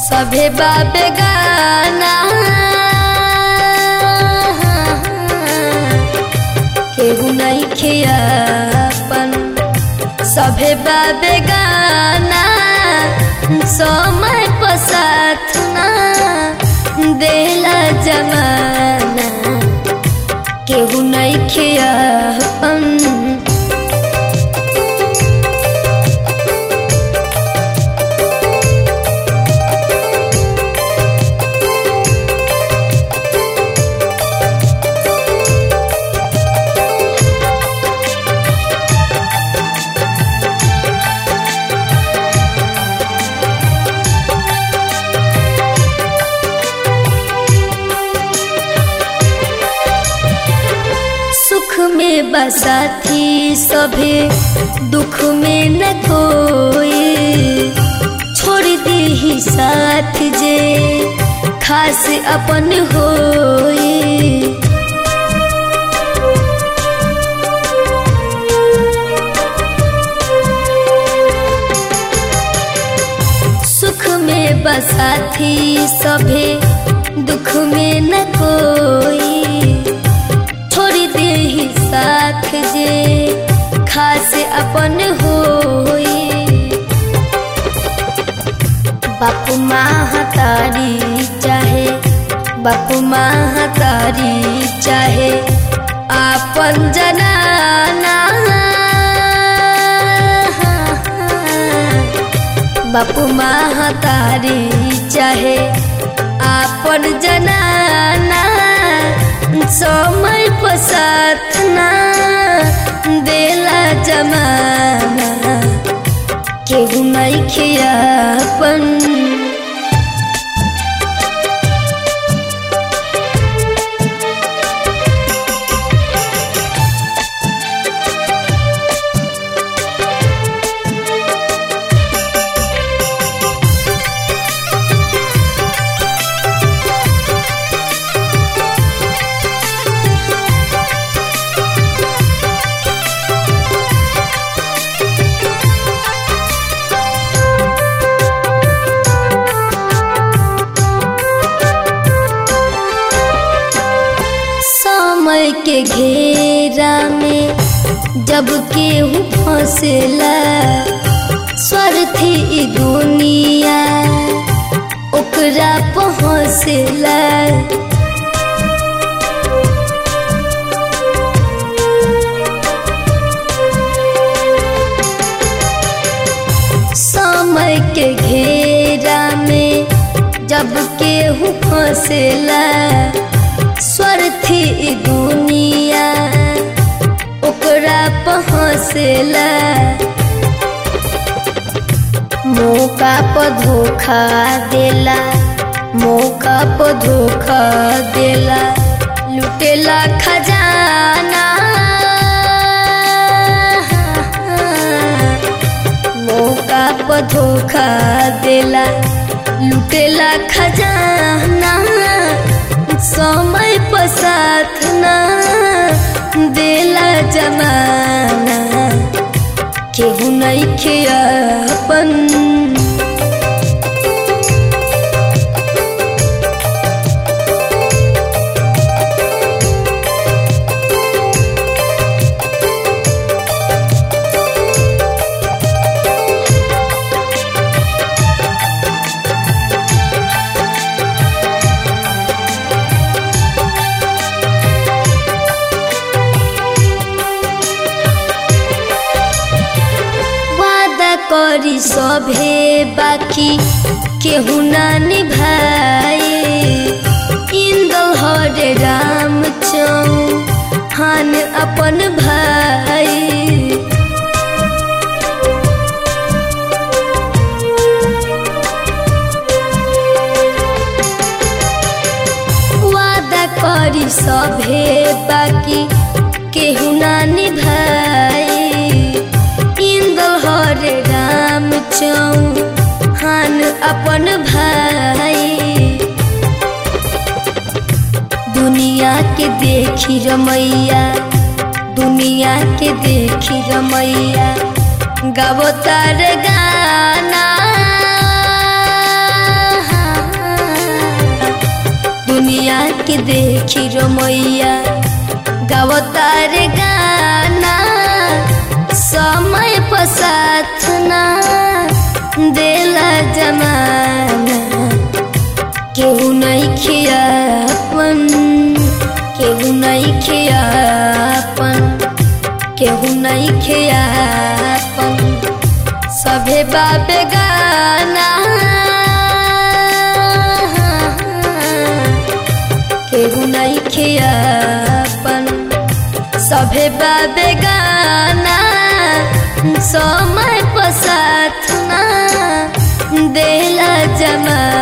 सभे बाबे गाना केहू नहीं खियापन सभे बाबे गाना समय पसाथ ना देला जमाना केहू नहीं खियापन सुख में बसाथी सभे दुख में न कोई छोड़ दी ही साथ जे खास अपन होई सुख में बसाथी सभे दुख में न कोई छोड़ दे ही साथ जे खास अपन होई बापू माँ तारी चाहे बापू माँ तारी चाहे आपन जनाना बापू माँ तारी चाहे आपन जनाना समय पसाथ ना देला जमाना केहू नहीं खियापन समय के घेरा में जब केहू फंसेला स्वार्थी ई दुनिया ओकरा पहुँचेला समय के घेरा में जब केहू फंसेला स्वार्थी ई दुनिया ओकरा पहुँचेला मौका पर धोखा देला मौका पर धोखा देला लुटेला खजाना मौका पर धोखा देला लुटेला खजाना समय पसाथ ना देला जमाना केहू नहीं खियापन वादा करी सभे बाकी केहू ना निभाए इंदल हरे राम चौहान अपन भाई वादा करी सभे बाकी केहू ना निभाए इंदल हरे राम चौहान अपन भाई दुनिया के देखी रमैया दुनिया के देखी रमैया गावो तार गाना दुनिया के देखी रमैया गावतार गाना समय पसाथ ना देला जमाना केहू नहीं खियापन केहू नहीं खियापन केहू नहीं खियापन सभे बाबे गाना केहू नहीं खियापन सभे बाबे गाना समय पसाथ ना देला जमा